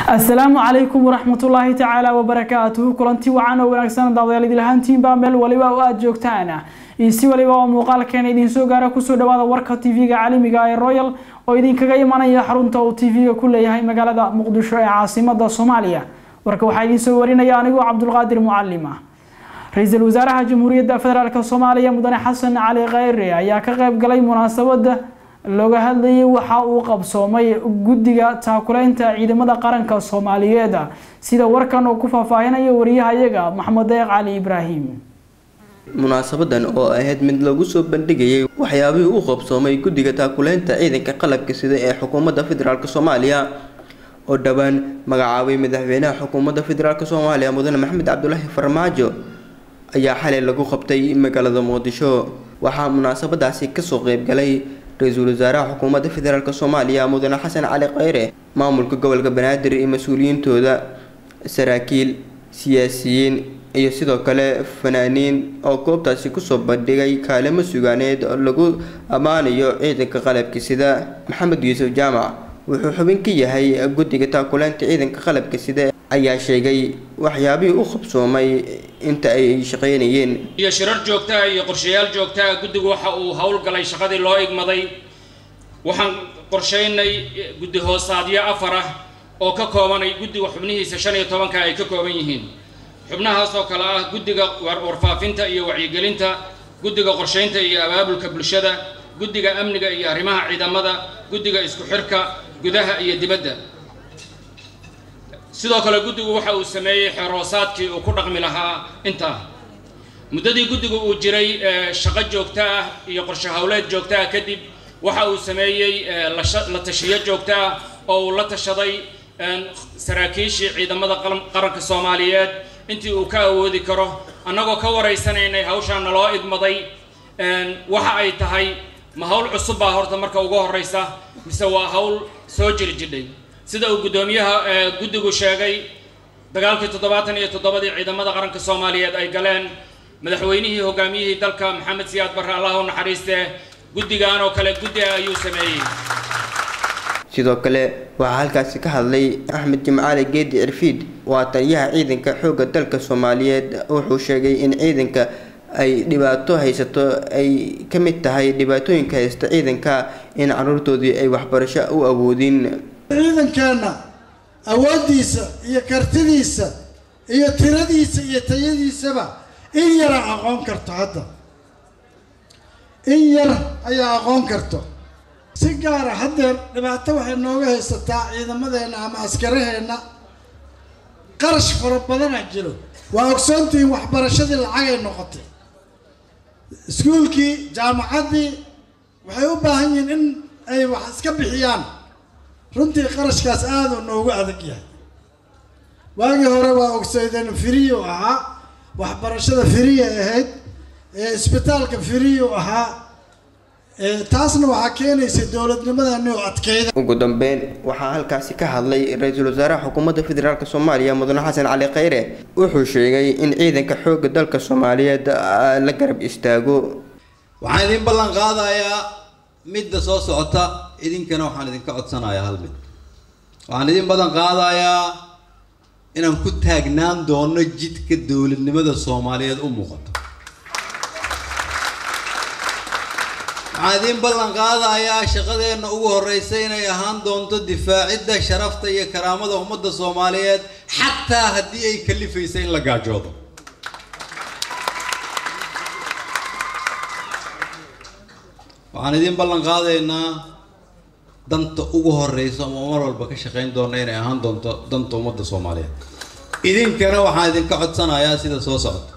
asalaamu calaykum waraxmatullaahi tacaala wabarakaatuhu kulanti wacan oo wanaagsan daawadayaal idil ahaantiinbaa meel waliba oo aada joogtaan iyo si waliba oo muuqaalkeena idiin soo gaara kusoo dhawaada warka tv-ga caalamiga ee royal oo idinkaga imanaya xarunta uu tv-ga ku leeyahay magaalada muqdisho ee caasimada soomaaliya warka waxaa idiin soo warinaya anigoo cabdulqaadir mucalima ra-iisul wasaaraha jamhuuriyadda federaalk soomaaliya mudane xasan cali kheyre ayaa ka qeyb galay munaasabada looga hadlayay waxa uu qabsoomay guddiga taakuleynta ciidamada qaranka soomaaliyeed sida warkan uu ku faahfaahinayo wariyahayaga maxamed deeq cali ibraahim munaasabadan oo ahayd mid lagu soo bandhigayay waxyaabihii u qabsoomay guddiga taakuleynta ciidanka qalabka sida ee xukuumadda federaalk soomaaliya oo dhowaan magacaabay madaxweynaha xukuumadda federaalk soomaaliya mudane maxamed cabdulaahi farmaajo ayaa xalay lagu qabtay magaalada muqdisho waxaa munaasabadaasi kasoo qeybgalay ra-iisul wasaaraha xukuumadda federaalk soomaaliya mudane xasan cali kheyre maamulka gobolka banaadir iyo mas-uuliyiintooda saraakiil siyaasiyiin iyo sidoo kale fanaaniin oo goobtaasi kusoo bandhigay kaalimo sugaaneed oo lagu ammaanayo ciidanka qalabka sida maxamed yuusuf jaamac wuxuu xubin ka yahay guddiga taakuleynta ciidanka qalabka sida ayaa sheegay waxyaabihii u qabsoomay inta ay shaqeynayeen iyo shirar joogtaa iyo qorshayaal joogtaa guddigu waxa uu howlgalay shaqadii loo igmaday waxaan qorsheynay guddi hoosaadyo afar ah oo ka koobanay guddiga xubnihiisa shan iyo tobanka ay ka kooban yihiin xubnahaas oo kale ah guddiga warfaafinta iyo wacyigelinta guddiga qorsheynta iyo abaabulka bulshada guddiga amniga iyo arrimaha ciidamada guddiga isku xirka gudaha iyo dibadda sidoo kale guddigu waxa uu sameeyey xeroosaadkii uu ku dhaqmi lahaa intaa muddadii guddigu uu jiray shaqo joogto ah iyo qorshe howleed joogto ah kadib waxa uu sameeyey la tashiyo joogto ah oo uu la tashaday saraakiishii ciidamada qaranka soomaaliyeed intii uu ka awoodi karo annagoo ka waraysanaynay hawshaa naloo idmaday waxa ay tahay ma hawl cusub baa horta marka ugu horreysa mise waa hawl soo jiri jidhay sida uu guddoomiyaha guddigu sheegay dagaalkii toddobaatan iyo toddobadii ciidamada qaranka soomaaliyeed ay galeen madaxweynihii hogaamiyihii dalka maxamed siyaad barre allah u naxariistee guddigan oo kale guddi ah ayuu sameeyey sidoo kale waxaa halkaasi ka hadlay axmed jimcaali geedi cirfiid waa taliyaha ciidanka xoogga dalka soomaaliyeed wuxuu sheegay in ciidanka ay dhibaato haysato ay ka mid tahay dhibaatooyinka haysta ciidanka in caruurtoodii ay waxbarasho u awoodin ciidankeenna awooddiisa iyo kartidiisa iyo tiradiisa iyo tayadiisaba in yara aqoon karto hadda in yar ayaa aqoon karto si gaara haddeer dhibaato waxay nooga haysataa ciidamadeenna ama askaraheenna qarash fara badana jiro waa ogsoontihiin waxbarashadii lacagay noqotay iskuulkii jaamacaddii waxay u baahan yihiin in ay wax iska bixiyaan runtii qarashkaas aada u noogu adag yahay waagii hore waa ogsaydeen firiyu ahaa waxbarashada firiya ahayd isbitaalka firiyu ahaa taasna waxaa keenaysa dowladnimadani oo adkeyda ugu dambeyn waxaa halkaasi ka hadlay ra-iisul wasaaraha xukuumadda federaalk soomaaliya mudane xasan cali kheyre wuxuu sheegay in ciidanka xoogga dalka soomaaliyeed la garab istaago waxaan idin ballan qaadayaa midda soo socota idinkana waxaan idinka codsanayaa hal mid waxaan idin badan qaadayaa inaan ku taagnaan doono jidka dowladnimada soomaaliyeed u muuqato waxaan idin ballan qaadayaa shaqadeenna ugu horreysa inay ahaan doonto difaacidda sharafta iyo karaamada ummadda soomaaliyeed xataa haddii ay kalifaysa in la gaajoodo waxaan idin ballan qaadaynaa danta ugu horeysa ama mar walba ka shaqayn doona inay ahaan doonto danta ummadda soomaaliyeed idinkana waxaan idinka codsanayaa sida soo socota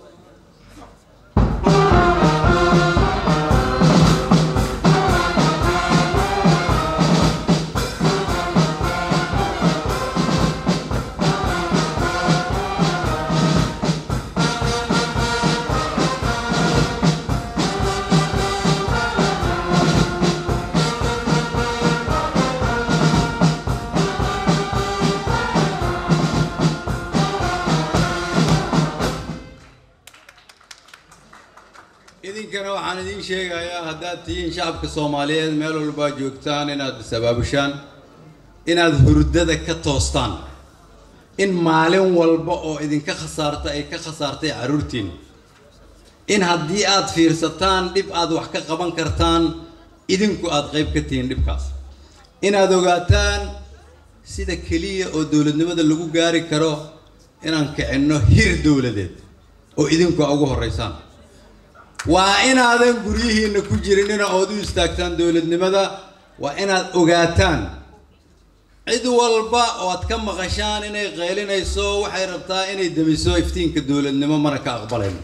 idinkana waxaan idiin sheegayaa haddaad tihiin shacabka soomaaliyeed meel walbaa joogtaan inaad is abaabushaan inaad hurdada ka toostaan in maalin walba oo idinka khasaarta ay ka khasaartay carruurtiin in haddii aad fiirsataan dhib aad wax ka qaban kartaan idinku aad qayb ka tihiin dhibkaas inaad ogaataan sida keliya oo dowladnimada lagu gaari karo inaan kicinno hir dowladeed oo idinku ugu horreysaan waa inaadan guryihiinna ku jirinina ood u istaagtaan dowladnimada waa inaad ogaataan cid walba oo aad ka maqashaan inay qaylinayso waxay rabtaa inay demiso iftiinka dowladnimo mana ka aqbalayno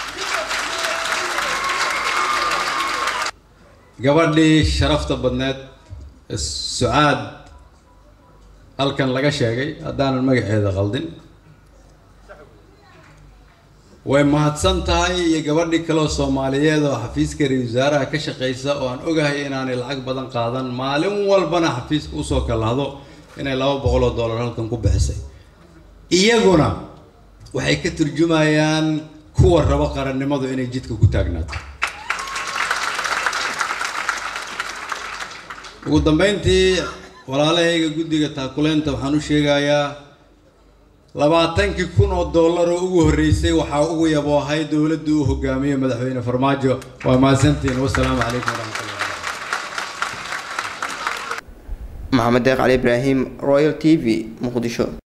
gabadhii sharafta badneed sucaad halkan laga sheegay haddaanan magaceeda qaldin way mahadsan tahay iyo gabadhii kaleo soomaaliyeed oo xafiiska ra-isul wasaaraha ka shaqaysa oo aan ogahay inaanay lacag badan qaadan maalin walbana xafiiska usoo kalahdo inay laba boqol oo dollar halkan ku bixisay iyaguna waxay ka turjumayaan kuwa rabo qarannimadu inay jidka ku taagnaato ugu dambeyntii walaalahayga guddiga taakuleynta waxaan u sheegayaa labaatankii kun oo dollar oo ugu horreysay waxaa ugu yaboohay dowladda uu hogaamiyey madaxweyne farmaajo waa mahadsantihiin wasalaamu calaykum waraxmatullah maxamed deeq cali ibraahim royal t v muqdisho